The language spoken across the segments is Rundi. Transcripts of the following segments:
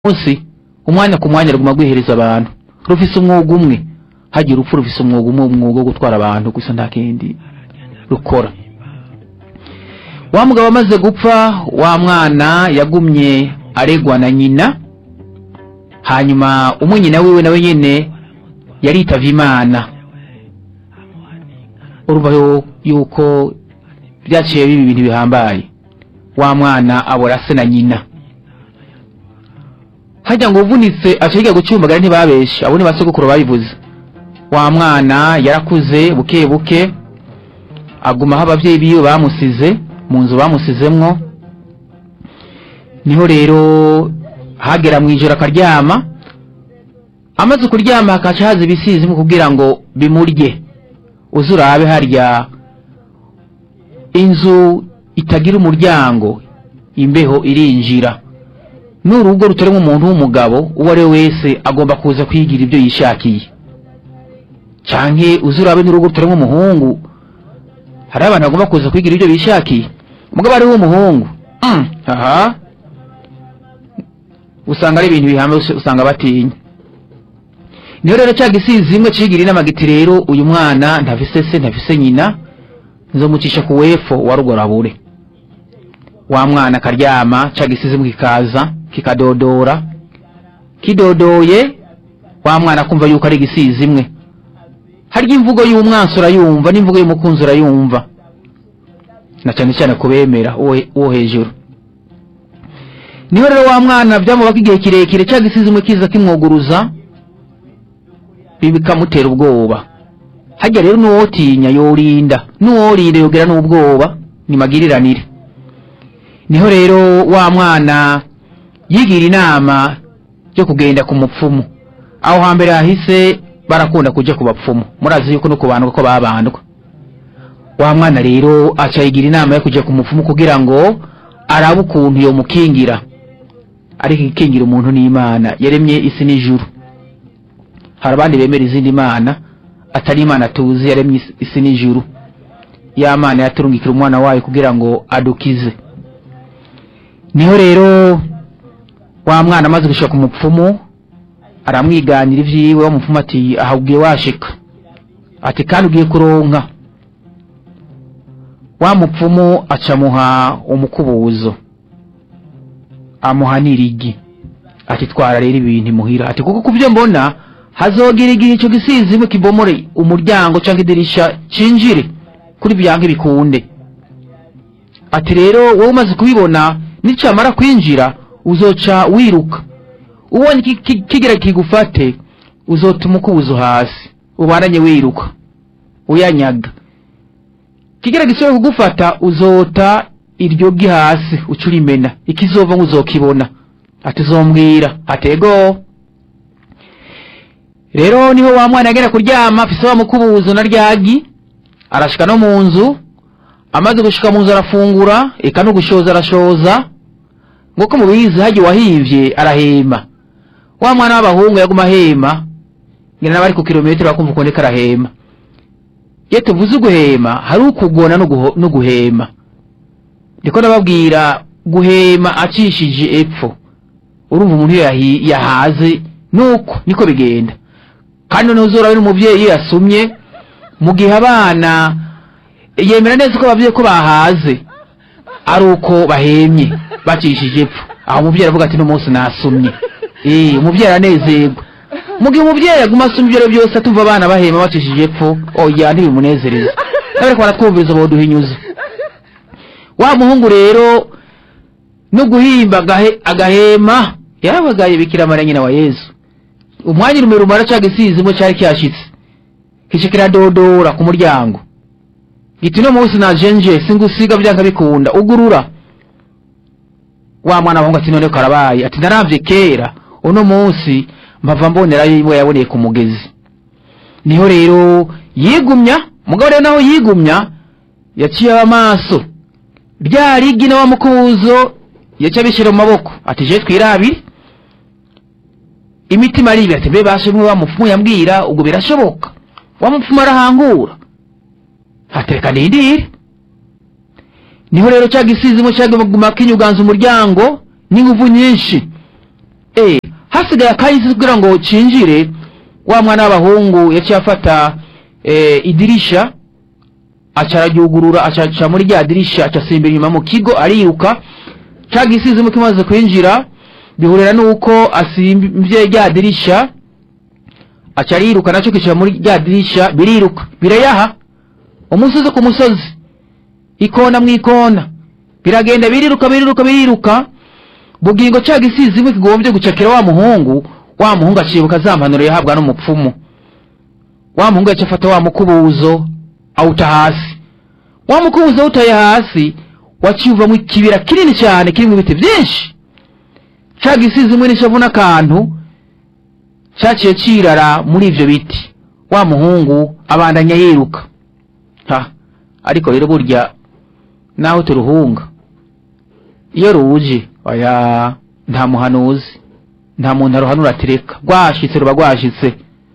munsi umwanya ku mwanya ruguma rwihereza abantu rufise umwuga umwe hagira urupfu rufise umwuga umwe umwuga wo gutwara abantu gusa nta kindi rukora wa mugabo amaze gupfa wa mwana yagumye aregwa na nyina hanyuma umwe nyina wiwe nawe nyene yaritavye imana urumva yo- yuko vyaciye biba ibintu bihambaye wa mwana abora se na nyina harya ngo uvunitse aca yiga gucumbagara ntibabeshe abo ni basogokuru babivuze wa mwana yarakuze buke buke aguma aho abavyeyi biwe bamusize mu nzu bamusizemwo niho rero hagera mw'ijoro akaryama amaze kuryama hakaca haza ibisizimu kugira ngo bimurye uze urabe harya inzu itagira umuryango imbeho irinjira n'urugo rutarimo umuntu w'umugabo uwo ari we wese agomba kuza kwigira ibyo yishakiye canke uze urabe n'urugo rutarimo umuhungu hari abantu bagomba kuza kwigira ibyo bishakiye umugabo ari w'umuhungu mm, aha usanga ari ibintu bihamye usanga batinya niho rero cya gisizi imwe cigira inama giti rero uyu mwana ntafise se ntafise nyina nzomucisha ku wefo wa rugorabure wa mwana akaryama ca gisizimu kikaza kikadodora kidodoye wa mwana akumva yuko ari igisizi imwe harya imvugo y'umwansi urayumva n'imvugo y'umukunzi urayumva na cyane cyane kubemera uwo uwo hejuru niho rero wa mwana byamubaka igihe kirekire cya gisizi imwe kiza kimwuguruza ibi bikamutera ubwoba hajya rero n'uwotinya yorinda n'uworinda yogera n'ubwoba ni magiriranire niho rero wa mwana yigira inama yo kugenda ku mupfumu aho hambere hahise barakunda kuja ku bapfumu murazi yuko no kubandwa ko babandwa wa mwana rero aca yigira inama yo kuja ku mupfumu kugira ngo arabe ukuntu yomukingira ariko ikingira umuntu n'imana yaremye isi n'ijuru hari abandi bemera izindi mana atari imana tuzi yaremye isi- isi n'ijuru ya mana yaturungikira umwana wayo kugira ngo adukize niho rero wa mwana amaze gushika ku mupfumu aramwiganira ivyiwe wa mupfumu ati aha ugiye washika ati kandi ugiye kuronka wa mupfumu acamuha umukubuzo amuha n'irigi ati twara rero ibintu imuhira ati kuko kuvyo mbona hazogira igihe ico gisizimwe kibomore umuryango canke idirisha cinjire kuri byanke bikunde ati rero wowe umaze kubibona nicamara kwinjira uzoca wiruka ubonye ki- ki- kigira kigufate uzotuma ukubuzo hasi ubananye wiruka uyanyaga kigira gisubire kugufata uzota iryo gi hasi uca urimena ikizova ngo uzokibona ati uzombwira atego rero niho wa mwana yagera kuryama afise wa mukubuzo na ryagi arashika no mu nzu amaze gushika mu nzu arafungura eka no gushoza arashoza nguko mubizi hagiye wahivye arahema wa mwana w'abahungu yaguma ahema ngira n'abari ku kilometero bakumva ukuntu ariko arahema iyo tuvuze uguhema hari ukugona no guho- no guhema ndiko ndababwira guhema acishije epfo urumva umuntu iyo yahi- yahaze nuko niko bigenda kandi noneho uzorabe n'umuvyeyi iyo yasumye mu gihe abana yemera neza ko abavyeyi ko bahaze ari uko bahemye bacishije epfo aho umuvyeyi aravuga ati n'umunsi nasumye eh umuvyeyi aranezerwa mu gihe umuvyeyi aguma asumye ibyo ari byo byose atumva abana bahema bacishije epfo oya ntibimunezereza ariko baratwumviriza boduhinyuza wa muhungu rero no guhimba agahe- agahema yarabagaye bikira mariya nyina wa yezu umwanya urume rumara ca gisizimo cari kyashitse kica kiradodora ku muryango giti uno munsi najenje singusiga vyanka bikunda ugurura wa mwana wahungu ati none karabaye ati naravye kera uno munsi mpava mbonera yiwe yaboneye ku mugezi niho rero yigumya mugabo rero naho yigumya yaciye amaso rya rigi na wa mukubuzo yaca abishyira mu maboko ati je twirabire imitima aribi ati mbe bashimwe wa mupfumu yambwira ubwo birashoboka wa mupfumu arahangura hatereka nindire niho rero ca gisizimo caguma kinyuganza umuryango n'inguvu nyinshi eh hasigaye akahise kugira ngo cinjire wa mwana w'abahungu yaciye afata eh, idirisha aca araryugurura aca aca muri rya dirisha aca asimbira inyuma mu kigo ariruka ca gisizimu kimaze kwinjira bihurira n'uko asimbye rya dirisha aca ariruka naco kicara muri rya dirisha biriruka birayaha umusozi ku musozi ikona mu ikona biragenda biriruka biriruka biriruka bugingo ca gisizimu kigombye gucakira wa muhungu wa muhungu acibuka za mpanuro yahabwa n'umupfumu wa muhungu yaca afata wa mukubuzo awuta hasi wa mukubuzo awutaye hasi waciye uvamo ikibira kinini cyane kirimo ibiti byinshi ca gisizimu n'ishavu n'akantu caciye cirara muri ivyo biti wa muhungu abandanya yiruka ha ariko rero burya naho turuhunga iyo ruje oya nta muhanuzi nta muntu aruhanura atireka rwashitse ruba rwashitse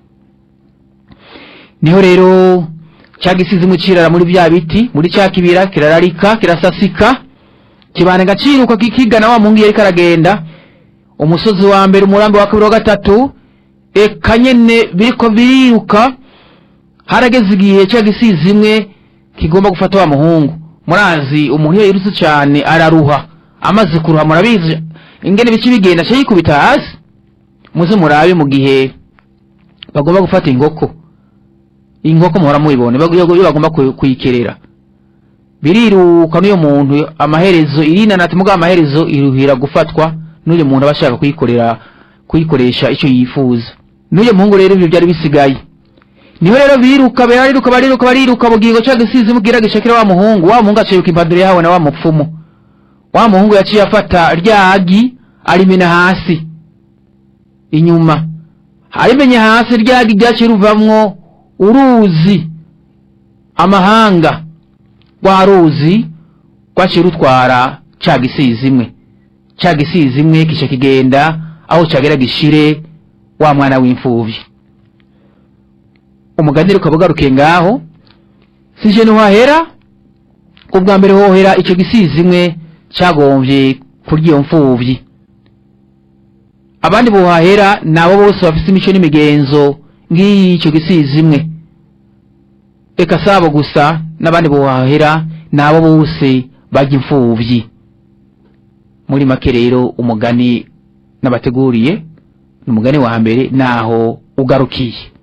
niho rero ca gisizimu cirara muri bya biti muri ca kibira kirararika kirasasika kibanega ciruka kikigana wa muhungu yariko aragenda umusozi wa mbere umurambi wa kabiri wa gatatu eka nyene biriko biriruka harageze igihe ca gisizimwe kigomba gufata wa muhungu murazi umuntu iyo yirutse cane araruha amaze kuruha murabizi ingene bice bigenda aca yikubita hasi muze murabe mu gihe bagomba gufata inkoko inkoko muhora mubibone bag- iyo bagomba kuyi- kuyikerera biriruka n'uyo muntu amaherezo irinanati mugabo amaherezo iruhira gufatwa n'uyo muntu aba ashaka kuyikorera kuyikoresha icyo yifuza n'uyo muhungu rero ibyo byari bisigaye niho rero biruka bariruka bariruka bariruka bugingo ca gisizi mubwira gishakira wa muhungu wa muhungu aciruka impanduro yahawe na wa mupfumu wa muhungu yaciye afata rya agi arimena hasi inyuma arimenye hasi rya agi ryaciye ruvamwo uruzi amahanga rwa ruzi rwaciye rutwara ca gisizi imwe ca gisizi imwe kica kigenda aho cagera gishire wa mwana w'imfuvyi umugani rero ukaba ugarukiye ngaho sije ntiwahera ubwa mbere hohera ico gisizi imwe cagomvye kurya iyo mfuvyi abandi bohahera nabo bose bafise imico n'imigenzo ngiyi ico gisizi imwe eka sabo gusa n'abandi bohahera nabo bose barya imfuvyi muri make rero umugani nabateguriye ni umugani wa mbere naho ugarukiye